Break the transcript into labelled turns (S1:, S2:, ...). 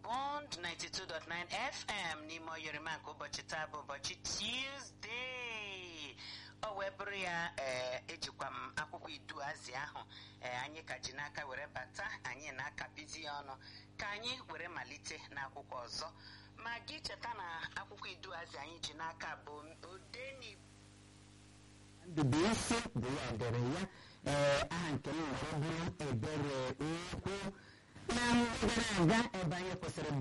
S1: Bond 92.9 FM n'ime oyirima nke ụbọchị taa bụ ụbọchị Tuesday ọ wee bụrụ ya ee ejikwa m akwụkwọ iduazị ahụ ee anyị ka ji n'aka were bata anyị na-akapizi ya ọnụ ka anyị were malite n'akwụkwọ ọzọ ma gị cheta na akwụkwọ iduazị anyị ji n'aka bụ odeni
S2: Ndubuisi bụ ya dere ya ee aha nke m were bụrụ ebere ukwu na mgbe gara aga ebe anyị kwụsịrị